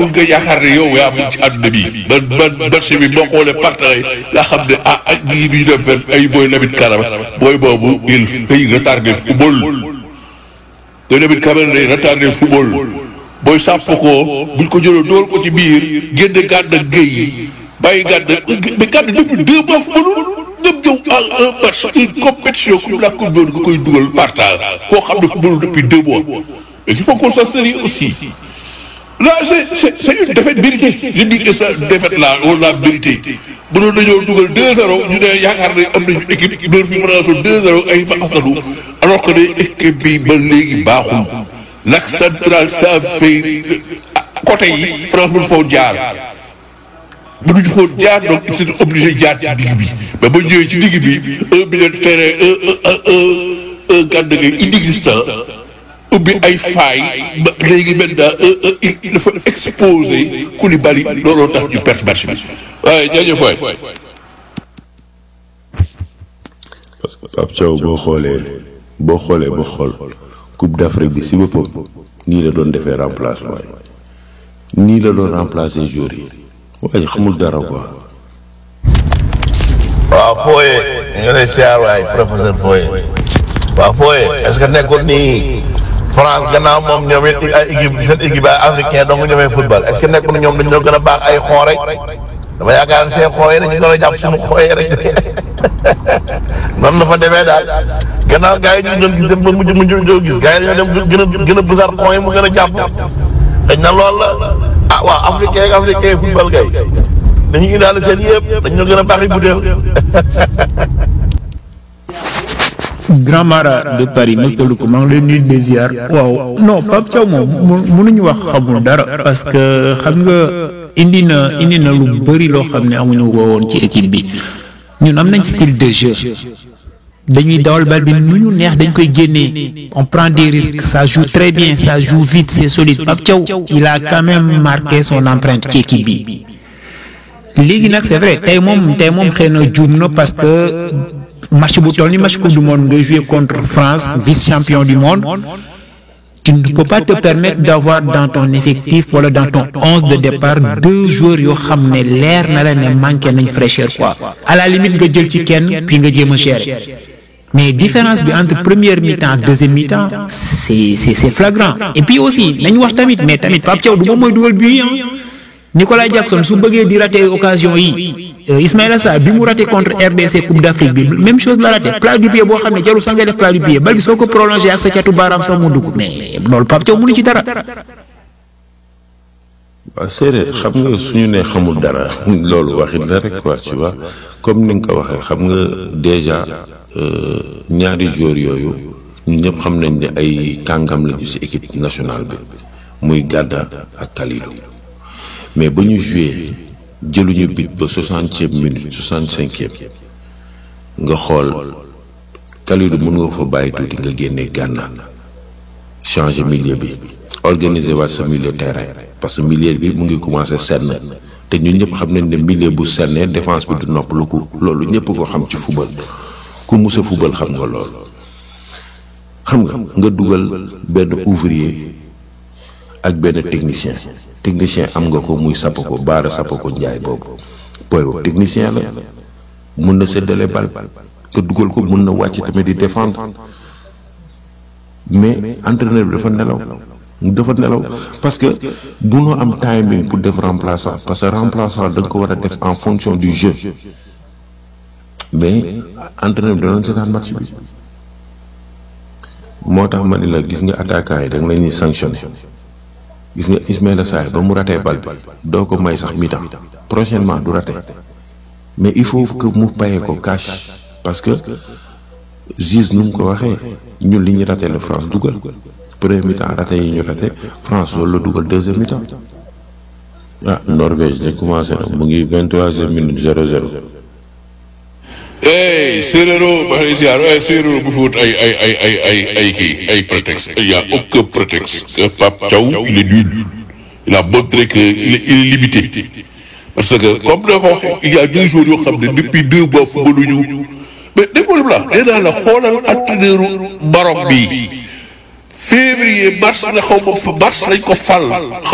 nga yaakaar ne yow yaa mun ci àdduna bi man man marché bi boo xoolee partenaires yi nga xam ne ah ak ñii bi ñu dem fenn ay booy Lamine Camara booy boobu il day retardé football te Lamine Camara day retardé football booy sàpp ko buñ ko jëloon dool ko ci biir génne gàdd ak géej yi bàyyi gàdd mais gàdd depuis deux mois football ñëpp ñëw en un match une compétition comme la coupe du monde nga koy dugal partage koo xam ne football depuis deux mois mais il faut qu'on soit sérieux aussi là c'est c'est c'est une défaite méritée je dis que ça défaite là on l'a mérité mënoon nañoo dugal 2-0 ñu ne yaakaar ne am nañu équipe door fi mën a soo 2-0 ay fa asanu alors que ne équipe bi ba léegi baaxul l'axe central ça fait côté yi France mënu foo jaar mënuñu foo jaar donc ils sont obligés jaar ci digg bi mais ba ñëwee ci digg bi un milieu de terrain un un un un gàdd ngay inexistant ubbi ay faay ba léegi maintenant il dafa exposé Koulibaly looloo tax ñu perte match bi waaye jaajëf waay. parce que Pape Thiaw boo xoolee boo xoolee ba xool Coupe d'Afrique bi si boppam nii la doon defee remplacement yi nii la doon remplacer joueurs yi waaye xamul dara quoi. waaw Foye ñu ngi lay siyaar waay professeur Foye waaw Foye est-ce que nekkul nii France gannaaw moom ñoom it ay équipe seen équipe ay africain donc ñoomee football est-ce que nekkul ñoom dañoo gën a baax ay xoo rek dama yaakaar ne seen xoo yi dañu gën a jàpp suñu xoo yi rek noonu la fa demee daal gannaaw gars yi ñu doon gis dem ba mujj mujj doo gis gars yi dañoo dem gën a gën a bësaat xoo yi mu gën a jàpp dañ na lool la ah waaw africain ak africain football gay dañu ngi daal seen yëpp dañoo gën a baax yi butéel Grand Mara de Paris Moustapha ko maa ngi lay nuyu des ziar waaw non Pape Thiaw moom mu mënuñu wax xamul dara parce que xam nga indi na indi na lu bëri loo xam ne amuñu ko woon ci équipe bi ñun am nañ style de jeu dañuy dawal bal bi nu ñu neex dañ koy génnee on prend des risques ça joue très bien ça joue vite c'est solide Pape Thiaw il a quand même marqué son empreinte ci équipe bi léegi nag c'est vrai tey moom tey moom xëy na juum na parce que match bu toll ni match coupe du monde nga jouer contre France vice champion du monde tu ne peux pas te permettre d'avoir dans ton effectif wala dans ton onze de départ deux joueurs yoo xam ne leer na la ne manqué nañ fraîcheur quoi à la limite nga jël ci kenn puis nga jéem a gérer mais différence bi entre première mi-temps ak deuxième mi-temps c'est c'est c'est flagrant et puis aussi nañu wax tamit mais tamit Pape Thiaw du moom mooy dugal but yi Nicolas Jackson su bëggee di rater occasion yi Ismaïla Sarr bi mu raté contre RDC Coupe d'Afrique bi même chose la raté plat du pied boo xam ne jarul sax nga def plat du pied bal bi soo ko prolongé ak sa catu baaraam sax mu dugg mais loolu Pape Thiaw mënu ci dara. waaw séeréer xam nga suñu nee xamul dara loolu waxit la rek quoi tu vois comme ni nga ko waxee xam nga déjà ñaari joueurs yooyu ñun ñëpp xam nañ ne ay kàngam lañu ci équipe nationale bi muy Gada ak Kalidou mais ba ñu joué jëluñu bit ba soixantième minute soixante cinquième nga xool Kalidou mën nga fa bàyyi tuuti nga génne Gana changer milieu bi organiser waat sa milieu terrain parce que milieu bi mu ngi commencé senn te ñun ñëpp xam nañ ne milieu bu sennee défense bi du noppalu ko loolu ñëpp ko xam ci football ku mus a football xam nga loolu xam nga nga dugal benn ouvrier ak benn technicien technicien am nga ko muy sapp ko baara sapp ko njaay boobu booy boobu technicien la mun na séddale bal nga dugal ko mun na wàcc tamit di défendre mais entraîneur bi dafa nelaw dafa nelaw parce que munoo am timing pour def remplaçant parce que remplaçant da nga ko war a def en fonction du jeu mais entraîneur bi danoon seetaan match bi moo tax ma ni la gis nga attaquant yi da nga leen di sanctionné gis nga Ismaïla Sarr ba mu ratee bal bi doo ko may sax mi-temps prochainement du raté mais il faut que mu payee ko cash parce que juge nu mu ko waxee ñun li ñu raté la France dugal premier mi-temps raté yi ñu raté France loolu la dugal deuxième mi-temps ah Norvège de commencé na mu ngi vingt-troisième minute zéro zéro hey séeréero ma lay ziar hey séeréero bu fi wut ay ay ay ay ay ay kii ay prétexte il y a aucun prétexte que Pape Thiaw il est nul il a montré que il est illimité parce que comme da ko waxee il y a deux jours yoo xam ne depuis deux mois footballuñu mais déggoo la nee naa la xoolal entraîneur Maroc bi février mars la xaw ma fa mars lañ ko fal